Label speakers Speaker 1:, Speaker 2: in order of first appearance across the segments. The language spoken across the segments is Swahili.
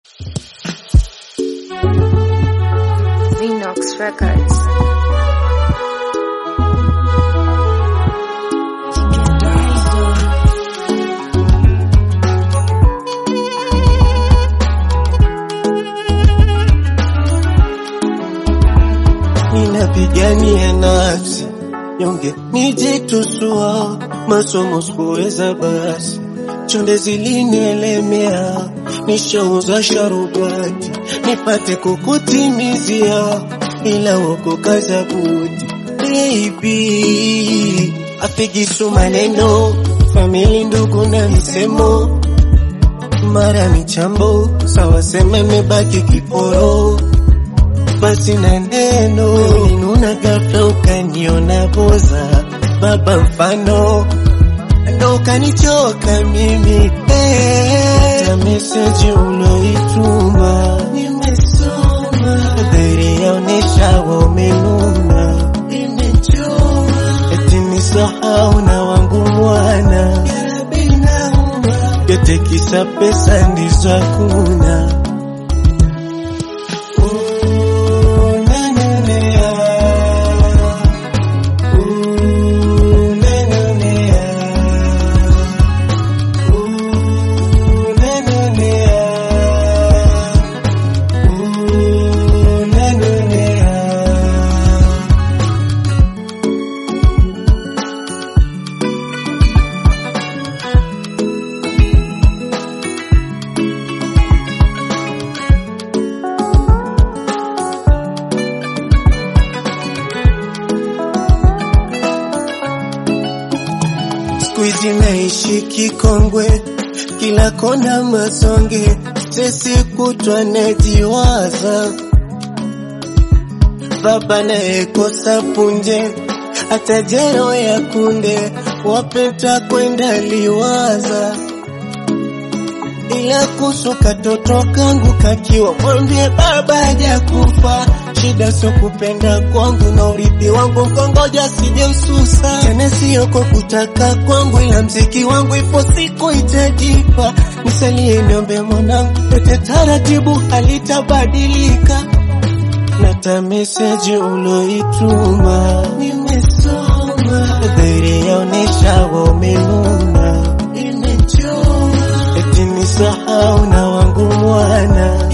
Speaker 1: Vinox Records.
Speaker 2: ninapigania nafsi nyonge nijitusua masomo sikuweza basi chonde zilinielemea nishauza sharubati nipate kukutimizia ila woko kaza buti baby afigisu maneno famili ndugu na misemo mara michambo sawa sema imebaki kiporo basi na neno ulinuna ghafla ukaniona boza baba mfano ndo ukanichoka mimi hey. ta meseji uloituma nimesoma dhahiri yaonesha wamenuna imechoma eti nisahau na wangu mwana yote kisa pesa ndizo hakuna siku hizi naishi kikongwe, kila kona masonge, sisi kutwa najiwaza, baba nayekosa punje, hata jero ya kunde, wapeta kwenda liwaza ila kuhusu katoto kangu kakiwa, mwambie baba hajakufa. Shida sio kupenda kwangu na urithi wangu, kongoja sije ususa tena, sio kwa kutaka kwangu, ila mziki wangu ipo siku itajipa. Nisalie niombe mwanangu, yote taratibu halitabadilika. Nata meseji uloituma nimesoma, dhahiri yaonesha wamenuna, imechoma eti nisahau na wangu mwana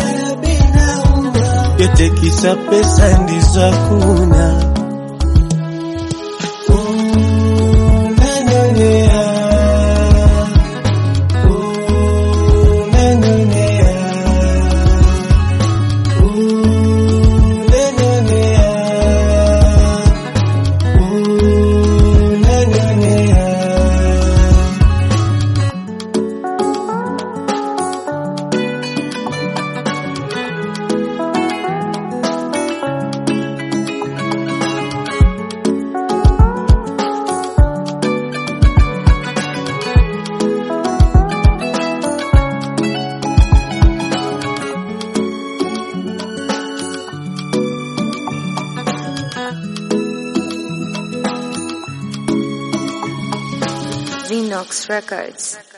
Speaker 2: yote kisa pesa ndizo hakuna Unanionea, unanionea, unanionea, unanionea.
Speaker 1: Vinox Records.